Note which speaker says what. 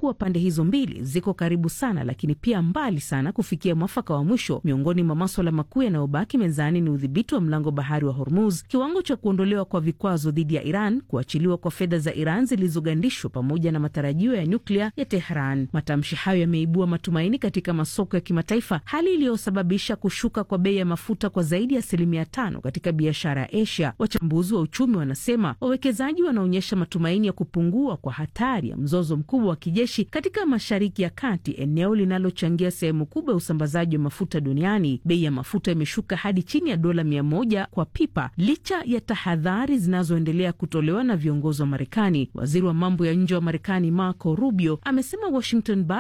Speaker 1: kuwa pande hizo mbili ziko karibu sana, lakini pia mbali sana kufikia mwafaka wa mwisho. Miongoni mwa maswala makuu yanayobaki mezani ni udhibiti wa mlango bahari wa Hormuz, kiwango cha kuondolewa kwa vikwazo dhidi ya Iran, kuachiliwa kwa fedha za Iran zilizogandishwa, pamoja na matarajio ya nyuklia ya Tehran. Matamshi hayo yameibua matumaini katika masoko ya kimataifa, hali iliyosababisha kushuka kwa bei ya mafuta kwa zaidi ya asilimia tano katika biashara ya Asia. Wachambuzi wa uchumi wanasema wawekezaji wanaonyesha matumaini ya kupungua kwa hatari ya mzozo mkubwa wa kijeshi katika Mashariki ya Kati, eneo linalochangia sehemu kubwa ya usambazaji wa mafuta duniani. Bei ya mafuta imeshuka hadi chini ya dola mia moja kwa pipa licha ya tahadhari zinazoendelea kutolewa na viongozi wa Marekani. Waziri wa mambo ya nje wa Marekani Marco Rubio amesema Washington